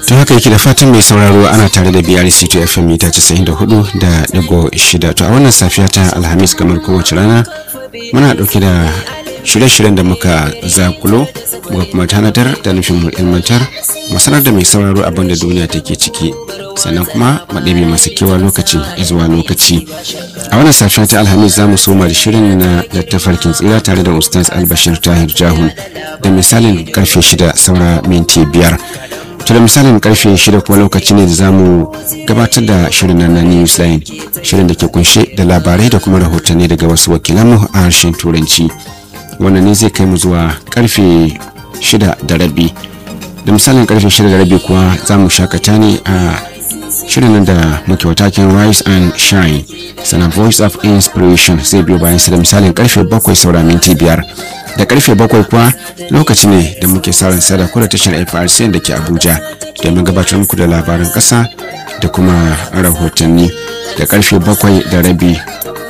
ta haka yake da fatan mai sauraro ana tare da brc to fm mita 94 da digo shida to a wannan safiya ta alhamis kamar kowace rana muna dauke da shirye-shiryen da muka zakulo muka kuma tanadar da nufin mu ilmantar masanar da mai sauraro abin da duniya take ciki sannan kuma maɗabi masu kewa lokaci zuwa lokaci a wannan safiya ta alhamis za mu soma da shirin na littafarkin tsira tare da ustaz albashir tahir jahun da misalin karfe shida saura minti biyar to da misalin karfe shida kuma lokaci ne da za mu gabatar da shirin na newsline shirin da ke kunshe da labarai da kuma rahotanni daga wasu wakilanmu a harshen turanci wannan ne zai kai mu zuwa karfe shida da rabi da misalin karfe shida da rabi kuwa za mu shakata ne a shirin nan da muke watakin rise and shine sana voice of inspiration zai biyo bayan su da misalin karfe bakwai saura minti biyar da karfe bakwai kuwa lokaci ne da muke sauran sada kula tashar frc da ke abuja domin gabatar muku da labaran kasa da kuma rahotanni da karfe bakwai da rabi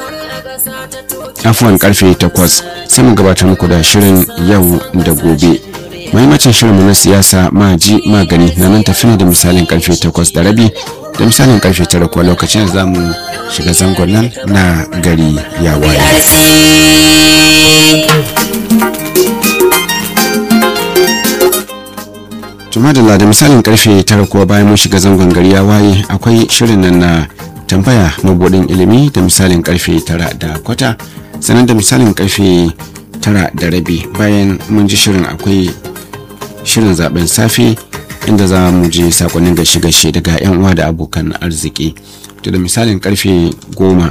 afuwan karfe takwas sai mu gabatar muku da shirin yau da gobe mahimmancin shirinmu na siyasa maji magani na nan tafi da misalin karfe takwas da rabi da misalin karfe tara kuwa lokacin da za mu shiga zangon nan na gari ya waye tuma da misalin karfe tara kuwa bayan mun shiga zangon gari ya waye akwai shirin nan na tambaya mabudin ilimi da misalin karfe tara da kwata sannan da misalin karfe tara da rabi bayan mun ji shirin akwai shirin zaben safe inda za mu je sakonnin gashe-gashe daga 'yan uwa da abokan arziki to da misalin karfe goma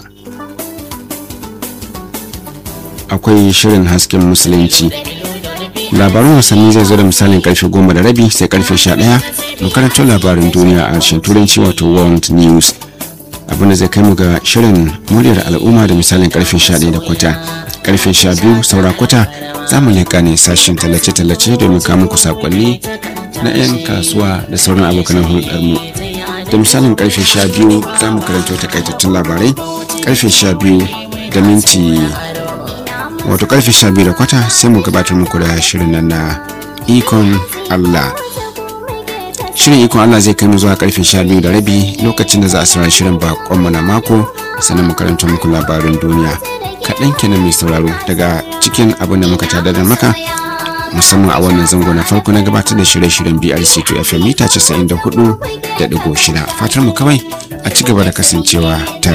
akwai shirin hasken musulunci labarin wasanni zai zo da misalin karfe goma da rabi sai karfe sha ɗaya mu karanto labarin duniya a harshen turanci wato world news abinda zai kai mu ga shirin muryar al'umma da misalin karfe sha ɗaya da kwata karfe sha biyu saura kwata za mu leƙa ne sashen tallace-tallace domin kamun ku sakonni na 'yan kasuwa da sauran abokan hulɗarmu da misalin karfe sha biyu za mu karanto takaitattun labarai karfe sha biyu da minti wato karfe sha biyu da kwata sai mu gabatar muku da shirin nan na ikon allah shirin ikon allah zai kai mu zuwa karfe sha biyu da rabi lokacin da za a saurari shirin bakonmu na mako sannan mu karanta muku labarin duniya kaɗan kenan mai sauraro daga cikin abin da muka tada da maka musamman a wannan zango na farko na gabatar da shirye-shiryen brc 2 fm mita 94 da digo shida fatar mu kawai a ci gaba da kasancewa tare